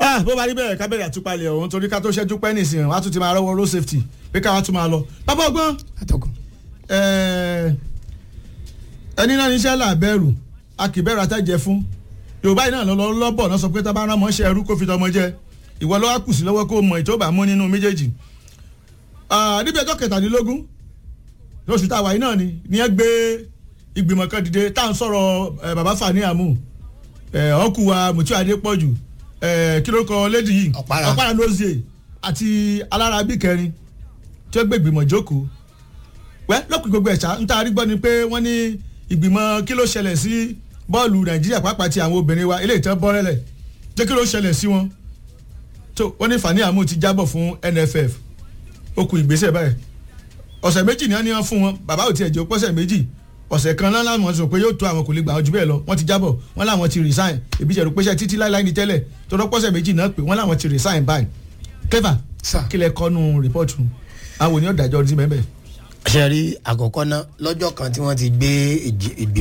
ah bó bá rí bẹ́ẹ̀ kábẹ́rẹ́ àtúpalẹ̀ ọ̀hún torí ká tó ṣẹ́jú pẹ́ nìsín wàá tún ti máa rọ́wọ́ road safety pé káwá tún máa lọ. bàbá ọgbọ́n atọ́kùn. ẹni náà níṣẹ́ là bẹ̀rù a kì í bẹ̀rù àtẹ̀jẹ̀ fún yorùbá yìí náà lọ lọ́bọ̀ náà sọ pé tá a bá rán mọ́ṣẹ́ ẹrú kó fi tọmọ jẹ ìwọ lọ́wọ́ kù sí lọ́wọ́ kó mọ ìtòbà mú nínú méjèèjì. níbi ẹjọ́ kẹtàdínlógún lóṣù táwa yìí náà ni ni ẹ gbé ìgbìmọ̀ kan dìde tá à ń sọ̀rọ̀ bàbá Fani Amu ọkù wa Mutiu Adépọ̀jù kí ló kọ lédi yìí Ọ̀pára. ọ̀pára lózie àti alára bí kẹrin tí ó gbé ìgbìmọ̀ jókòó wẹ́ lọ́kùn gbogbo ẹ̀ṣá ń taari gbọ́ ni pé wọ́n ní ìgbìmọ̀ kí ló ṣẹlẹ̀ sí bọ́ọ̀lù Nàìjíríà pàápàá ti àwọn obìnrin wa eléyìí tán bọ́rẹ́lẹ̀ jẹ́ kí ló ṣẹlẹ̀ sí wọn tó wọ́n ní Fani Amu ti jábọ̀ fún NFF ó kù ìgbésẹ̀ báyìí ọ̀sẹ̀ méjì ni wọ́n ní wọ́n fún wọn bàbá ò tiẹ̀ jẹ́ pọ́sẹ̀ méjì ọ̀sẹ̀ kan náà láwọn sọ pé yóò tó àwọn kò lè gbà wọn jù bẹ́ẹ̀ lọ wọ́n ti jábọ̀ wọ́n láwọn ti resign ebi jẹ̀rù pé ṣe títí láíláí ní tẹ́lẹ̀ tó lọ pọ́sẹ̀ méjì náà pé wọ́n láwọn ti resign báyìí clever Sir. kí lẹ kọ́nu rìpọ́tù àwọn ènìyàn dájọ́ ọdún sí mẹ́bẹ̀ẹ́ ṣe rí àkọ́kọ́ náà lọ́jọ́ kan tí wọ́n ti gbé ìgbì